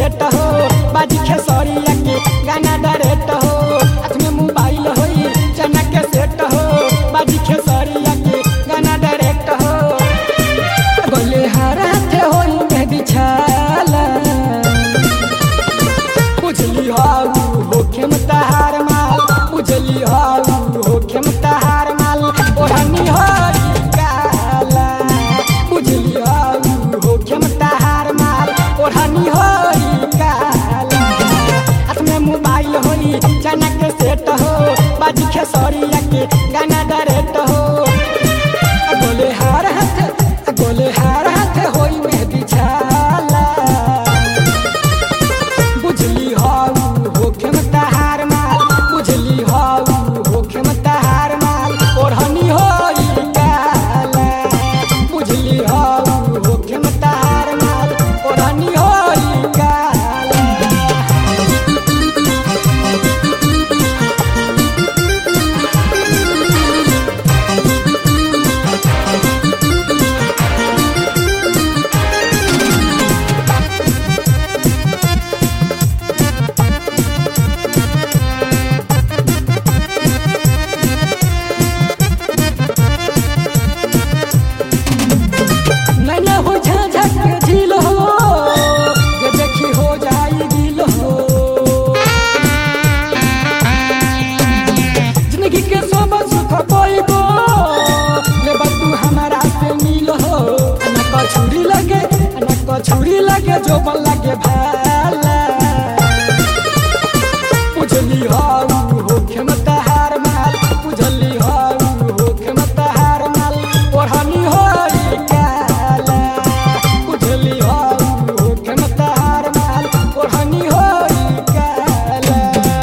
set हो बाजी खेसरिया के गाना डायरेक्ट हो हाथ में मोबाइल होई चना के सेट हो बाजी खेसरिया के गाना डायरेक्ट हो गोले हर हाथ होई मेहदी छाला उजली हाउ होखे मतहार माल उजली हाउ होखे मतहार माल ओढ़नी होई काला उजली हाउ होखे मतहार माल ओढ़नी होई काला हाथ में मोबाइल होई चना के सेट हो बाजी खेसरिया के गाना डायरेक्ट हो गोले हार हाथ गोले हार हाथ होई मेहदी छाला बुझली हाउ होखे मतहार माल बुझली हाउ होखे मतहार माल ओढ़नी होई काला बुझली हाउ होखे मतहार माल ओढ़नी होई काला नैना हो झाझक के झील हो जे देखी हो जाई दिल हो जिंदगी के सब सुख पाइबो ले तू हमारा से मिल हो ना कछुरी लगे ना कछुरी लगे जो बन लगे भाला उजली हाउ होखे मतहार माल उजली हाउ होखे मतहार माल ओढ़नी होई काला उजली हाउ होखे मतहार माल ओढ़नी होई काला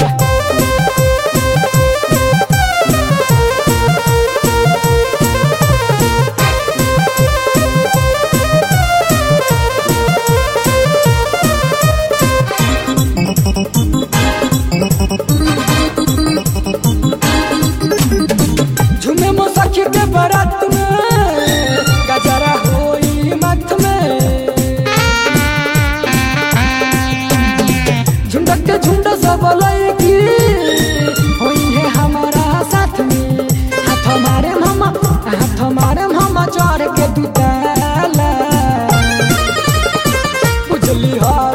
झूमे मो सखी के बारात में गजरा होई मत में झुंडक के झुंड सब लड़की होई है हमारा साथ में हाथ मारे मामा हाथ मारे मामा चढ़ के दुताला बुझली हा